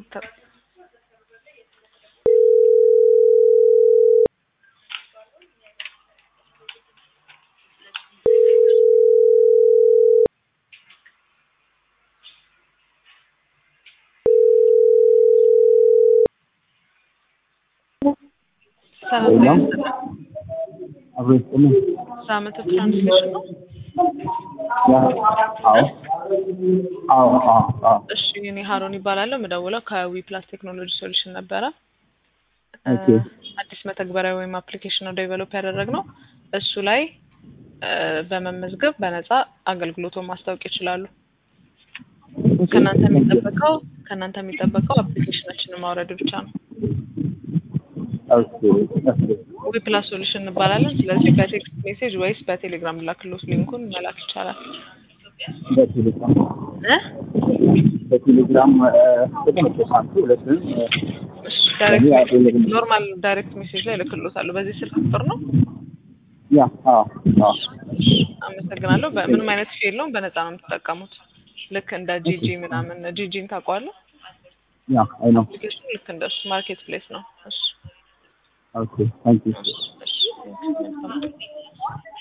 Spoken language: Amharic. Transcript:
ተ- ሰላም ጤና ሰላም ይስጥልኝ። አብሮ ይስጥልኝ። ሳምንት ትራንስሌሽን ነው። ያ አዎ አዎ አዎ አዎ እሺ እኔ ሀሮን ይባላለሁ። የምደውለው ከዊ ፕላስ ቴክኖሎጂ ሶሉሽን ነበረ። እ፣ ኦኬ አዲስ መተግበሪያ ወይም አፕሊኬሽን ነው ዴቨሎፕ ያደረግነው። እሱ ላይ እ፣ በመመዝገብ በነፃ አገልግሎቱን ማስታወቅ ይችላሉ። ከእናንተ የሚጠበቀው ከእናንተ የሚጠበቀው አፕሊኬሽናችንን ማውረድ ብቻ ነው። ኦኬ ኦኬ ዊ ፕላስ ሶሉሽን እንባላለን። ስለዚህ በቴክስት ሜሴጅ ወይስ በቴሌግራም ላክሎት ሊንኩን መላክ ይቻላል በቴሌግራም እ? በቴሌግራም በተመቸሽ አንቺ ሁለቱንም እሺ፣ ለኔ ዳይሬክት አቬለብል ኖርማል ዳይሬክት ሜሴጅ ላይ ልክሎታለሁ። በዚህ ስልክ ቁጥር ነው። ያ አዎ አዎ አመሰግናለሁ። በምንም አይነት ፊ የለውም። በነፃ ነው የምትጠቀሙት። ልክ እንደ ጂጂ ምናምን ጂጂን ታውቀዋለህ? ያ አይ ነው አፕሊኬሽኑ ልክ እንደሱ ማርኬት ፕሌስ ነው። እሺ ኦኬ ታንክ ዩ እሺ እሺ